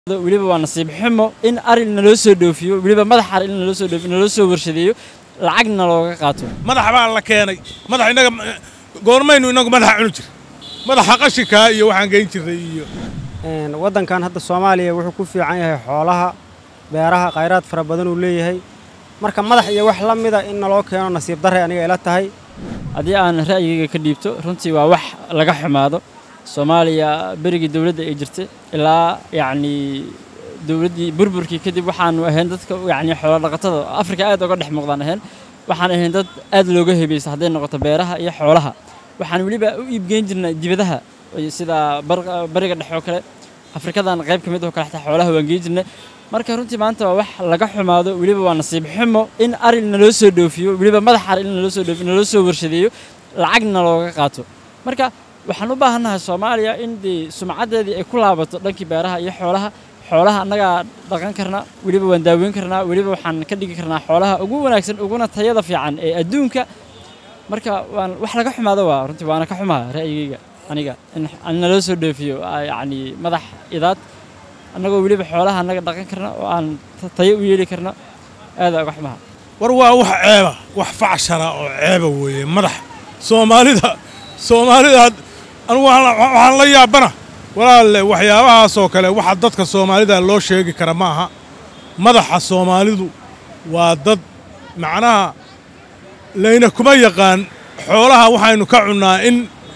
weliba waa nasiib xumo in ari naloo soo dhoofiyo weliba madax ari in naloo soo dhoofiyo naloo soo warshadeeyo lacagna looga qaato madax baa la keenay madax inaga goormaynu inagu madaxa cuni jir madaxa qashinkaa iyo waxaan geyn jirnay iyo waddankan hadda soomaaliya wuxuu ku fiican yahay xoolaha beeraha khayraad fara badan uu leeyahay marka madax iyo wax la mida in naloo keeno nasiib darray aniga ila tahay haddii aan ra'yigayga ka dhiibto runtii waa wax laga xumaado soomaaliya berigii dowladda ay jirtay ilaa yacnii dowladdii burburkii kadib waxaanu ahayn dadka yacni xoolo dhaqatada afrika aad uga dhex muuqdaan ahayn waxaan ahayn dad aad looga hebaysa hadday noqoto beeraha iyo xoolaha waxaan weliba u iibgeyn jirnay dibadaha sida bariga dhexe oo kale afrikadan qayb ka mid oo kale xataa xoolaha waan geyn jirnay marka runtii maanta waa wax laga xumaado weliba waa nasiib xumo in ari naloo soo dhoofiyo weliba madax ari in naloo soo dhoofiyo naloo soo warshadeeyo lacagna looga qaato marka waxaan u baahannahay soomaaliya in dee sumcaddeedii ay ku laabato dhankii beeraha iyo xoolaha xoolaha annagaa dhaqan karnaa weliba waan daaweyn karnaa weliba waxaan ka dhigi karnaa xoolaha ugu wanaagsan uguna tayada fiican ee adduunka marka waan wax laga xumaado waa runtii waana ka xumaa ra'yigayga aniga in naloo soo dhoofiyo yacni madax idaad annagoo weliba xoolaha annaga dhaqan karna oo aan tayo u yeeli karna aada uga xumaha war waa wax ceeba wax facshara oo ceeba weeye madax soomaalida soomaalida anugu waxaan la yaabana walaalle waxyaabahaasoo kale waxa dadka soomaalida loo sheegi kara ma aha madaxa soomaalidu waa dad macnaha layna kuma yaqaan xoolaha waxaynu ka cunnaa in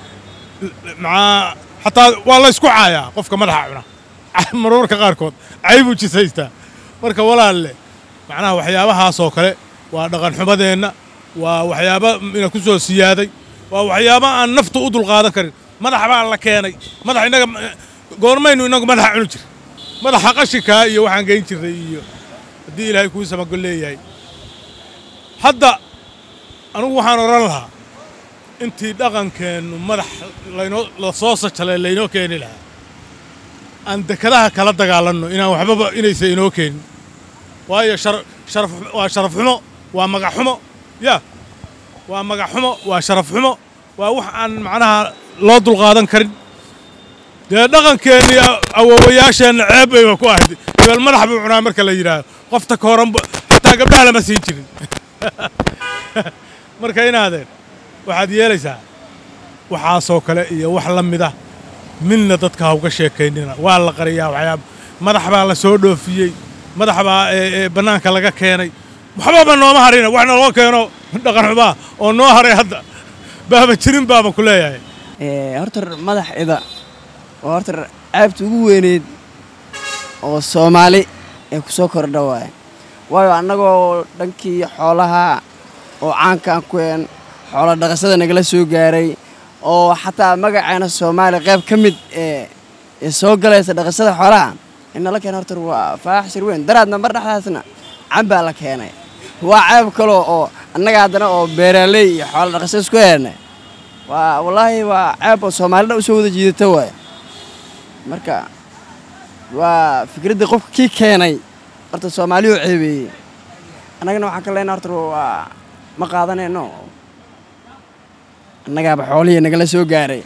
maa xataa waa la ysku caayaa qofka madaxa cuna marmarka qaarkood caybuu jisaystaa marka walaalle macnaha waxyaabahaasoo kale waa dhaqanxumadeenna waa waxyaaba ina ku soo siyaaday waa waxyaaba aan naftu u dulqaadan karin madax baa la keenay madax inaga goormaynu inagu madaxa cuni jir madaxa qashinkaa iyo waxaan geyn jirnay iyo haddii ilaahay kuu samagol leeyahay hadda anugu waxaan odhan lahaa intii dhaqankeennu madax laynoo la soo sajalay laynoo keeni lahaa aan dekadaha kala dagaalanno inaan waxbaba inaysa inoo keenin waayo sharaf waa sharaf xumo waa magac xumo yaa waa magac xumo waa sharaf xumo waa wax aan macnaha loo dulqaadan karin dee dhaqankeennii awoowayaasheenna ceeb bayba ku ahayd ibal madax buu cunaa marka la yidhaahdo qofta ka horan xataa gabdhaha lama siin jirin marka inaadeen waxaad yeelaysaa waxaasoo kale iyo wax la mida midna dadka ha uga sheekaynina waa la qariyaa waxyaaba madax baa la soo dhoofiyey madax baa bannaanka laga keenay waxbaba nooma harina wax naloo keeno dhaqan xumaa oo noo haray hadda baaba jirin baaba ku leeyahay horta madax ida oo horta ceebta ugu weyneyd oo soomaali ee ku soo kordha waaye waayo annagoo dhankii xoolaha oo caankaan ku een xoolo dhaqashada nagala soo gaaray oo xataa magaceena soomaaliya qayb ka mid ee soo galaysa dhaqashada xoolaha in nala keena horta waa faaxshir weyn daraadna mar dhexdaasna cambaa la keenay waa ceeb kaloo oo annaga haddana oo beeraaley iyo xoolo dhaqashada isku heernay waa wallaahi waa ceeb oo soomaalida u soo wada jiidata waay marka waa fikraddii qofka kii keenay horta soomaaliyuu ceebeeyey annagana waxaan ka leenaa horta waa ma qaadanayno annagaaba xoolihii nagala soo gaaray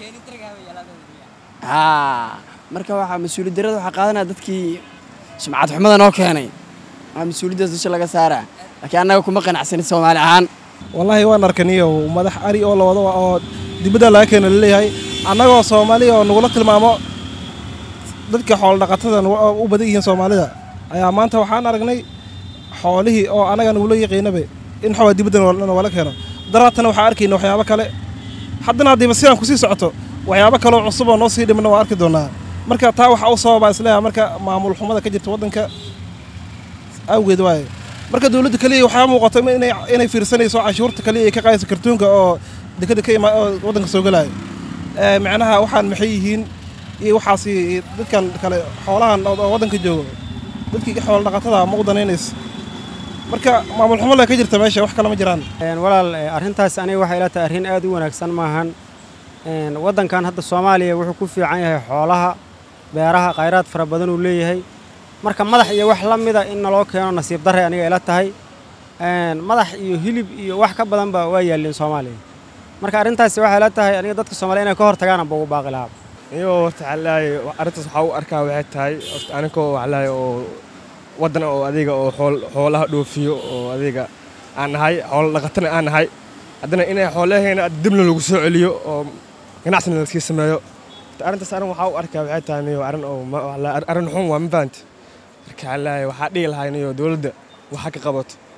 haa marka waxaa mas-uuliyad darrada waxaa qaadanaya dadkii sumcad xumada noo keenay waa mas-uuliyaddaas dusha laga saaraa laakiin annaga kuma qanacsanin soomaali ahaan wallaahi waan arkaniyo madax ari oo lawado oo dibadda laga keeno laleeyahay annagoo soomaaliya oo nagula tilmaamo dadka xoolodhaqatadan u badan yihiin soomaalida ayaa maanta waxaan aragnay xoolihii oo annaga nagula yaqiinabe in xawaa dibadda wala keeno daraatana waxaan arkayna waxyaabo kale haddana haddiiba sidaan kusii socoto waxyaabo kaloo cusub oo noo sii dhimana waa arki doonaa marka taa waxaa u sababaa isleeyahay marka maamul xumada ka jirta waddanka awgeed waaye marka dowladda kaliya waxaa muuqato inay fiirsanayso cashuurta kaliya ay ka qaadayso kartuunka oo dekada ka imaa oo waddanka soo gelaayo macnaha waxaan maxay yihiin iyo waxaasi dadkan kale xoolahan oo waddanka joogo dadkii xoola dhaqatada ma u danaynaysa marka maamul xumo le ka jirta meesha wax kale ma jiraan walaal arrintaas aniga waxay ila tahay arrin aad u wanaagsan maahan waddankan hadda soomaaliya wuxuu ku fiican yahay xoolaha beeraha khayraad fara badan uu leeyahay marka madax iyo wax la mida in naloo keeno nasiib darray aniga ila tahay madax iyo hilib iyo wax ka badanba waa yaalliin soomaaliya marka arrintaasi waxay ila tahay aniga dadka soomaliya inay ka hor tagaan amba ugu baaqi lahaa iyo horta waxaa leeyahay arrintaas waxaa u arkaa waxay tahay horta aninkoo waxaa leeyahay oo waddan oo adiga oo xool xoolaha dhoofiyo oo adiga aan nahay xoolo dhaqatana aan nahay haddana inay xoolaheena dibna lagu soo celiyo oo ganacsina lasii sameeyo horta arrintaas arrin waxaa u arkaa waxay tahay niyo arrin oo ma- waxaa la- arrin xun waa ma fahanti marka waxaa leeyahay waxaa dhihi lahay niyo dowladda waxa ka qabato